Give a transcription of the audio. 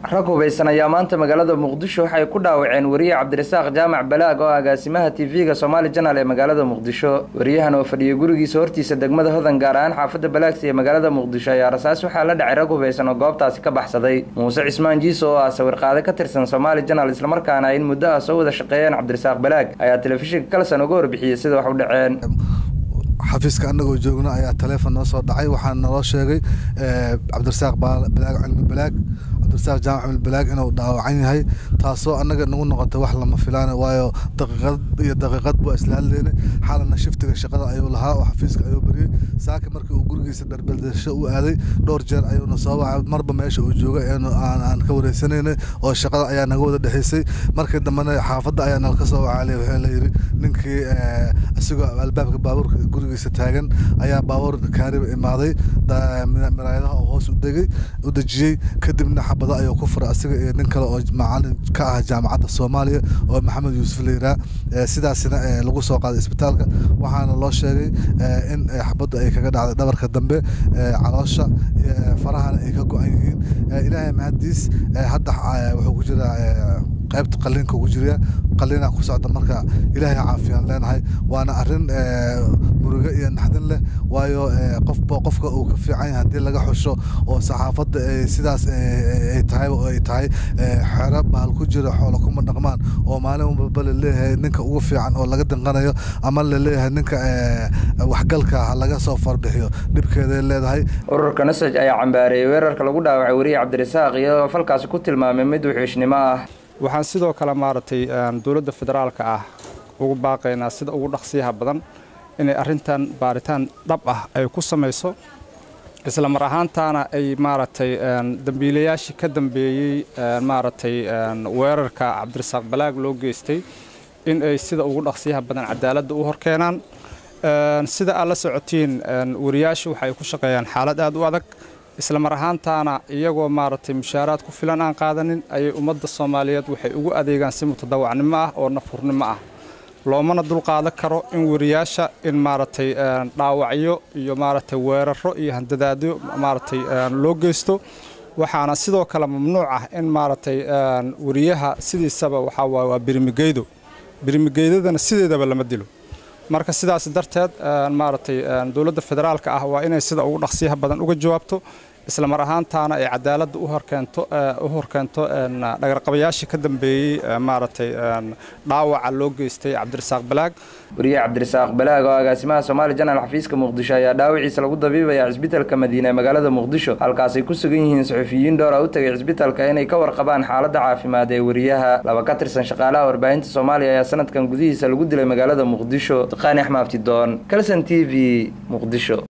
rag hubaysan ayaa maanta magaalada muqdisho waxay ku dhaawaceen wariye cabdirasaaq jaamac balaag oo agaasimaha tv-ga somaali janal ee magaalada muqdisho wariyahan oo fadhiyay gurigiisa hortiisa degmada hodan gaar ahaan xaafadda balaagsi ee magaalada muqdisho ayaa rasaas waxaa la dhacay rag hubaysan oo goobtaasi ka baxsaday muuse cismaan jiiso oo ah sawirqaade ka tirsan somaali janal islamarkaana ay in muddo ah soo wada shaqeeyeen cabdirasaaq balaag ayaa telefishinka kalsan uga warbixiyey sida wax u dhaceen xafiiska anagoo joogna ayaa taleefon noo soo dhacay waxaa naloo sheegay cabdirasaaq balaag cilmi balaag cabdirasaaq jaamac cilmi balaag inuu dhaawacan yahay taasoo annaga nagu noqotay wax lama filaan waayo daqiiqad iyo daqiiqad buu isla hadleynay xalana shiftiga shaqada ayuu lahaa oo xafiiska ayuu beriyey saaka markii uu gurigiisa dharbaldasho u aaday dhowr jeer ayuuna soo wacay marba meesha uu joogay aan ka wareysanaynay oo shaqada ayaa naga wada dhexeysay markii dambena xaafadda ayaa nalka soo wacaalay waxaa la yidhi ninkii isagoo albaabka baabuurka gurigiisa taagan ayaa baabuur kaariba imaaday miraayadaha oo hoos u degay u dejiyey kadibna xabado ayuu ku furay asiga iyo nin kale oo macalin ka ah jaamacadda soomaaliya oo maxamed yuusuf la yiraa sidaasina lagu soo qaaday isbitaalka waxaana loo sheegay in xabaddu ay kaga dhacday dhabarka dambe caloosha farahana ay ka go-an yihiin ilaahay mahadiis hadda wuxuu ku jiraa qaybta qaliinka ugu jiriya qaliinaa ku socda marka ilaahay caafiyaan leenahay waana arrin murugo iyo naxdin leh waayo qofba qofka uu ka fiican yahay haddii laga xusho oo saxaafadda sidaas ay tahay oo ay tahay xero bahal ku jira xoolo kuma dhaqmaan oo maalin walba la leeyahay ninka ugu fiican oo laga danqanayo ama la leeyahay ninka waxgalka ha laga soo farbixiyo dhibkeeday leedahay ururka nasaj ayaa cambaareeyey weerarka lagu dhaawacay wariye cabdirasaaq iyadoo falkaasi ku tilmaamay mid wuxuushnimo ah waxaan sidoo kale maaragtay dowladda federaalka ah ugu baaqaynaa sida ugu dhaqsiyaha badan inay arrintan baaritaan dhab ah ay ku samayso isla mar ahaantaana ay maaragtay dambiilayaashii ka dambeeyey maaragtay weerarka cabdirasaaq balaag loo geystay in ay sida ugu dhaqsiyaha badan cadaaladda u horkeenaan sida aad la socotiin wariyaasha waxay ku shaqeeyaan xaalad aad u adag isla mar ahaantaana iyagoo maaragtay mushaaraad ku filan aan qaadanin ayay ummadda soomaaliyeed waxay ugu adeegaan si mutadawacnimo ah oo nafurnimo ah loomana dulqaadan karo in wariyaasha in maaragtay dhaawacyo iyo maaragtay weeraro iyo handadaadyo maaragtay loo geysto waxaana sidoo kale mamnuuc ah in maaragtay wariyaha sidiisaba waxaa waaye waa birimigeydo birimigeydadana sideedaba lama dilo marka sidaas darteed maaragtay dowladda federaalka ah waa inay sida ugu dhaqsiyaha badan uga jawaabto isla mar ahaantaana ay cadaaladda u horkeento u horkeento dhagarqabayaashii ka dambeeyey maaragtay dhaawaca loo geystay cabdirasaaq balaag wariye cabdirasaaq balaag oo agaasimaha soomaali janal xafiiska muqdisho ayaa dhaawiciisa lagu dabiibaya cisbitalka madiine ee magaalada muqdisho halkaasay ku sugan yihiin suxufiyiin dhowra u tagay cisbitalka inay ka warqabaan xaaladda caafimaad ee wariyaha laba ka tirsan shaqaalaha warbaahinta soomaaliya ayaa sanadkan gudihiisa lagu dilay magaalada muqdisho qaani axmaabtidoon kalson t v muqdisho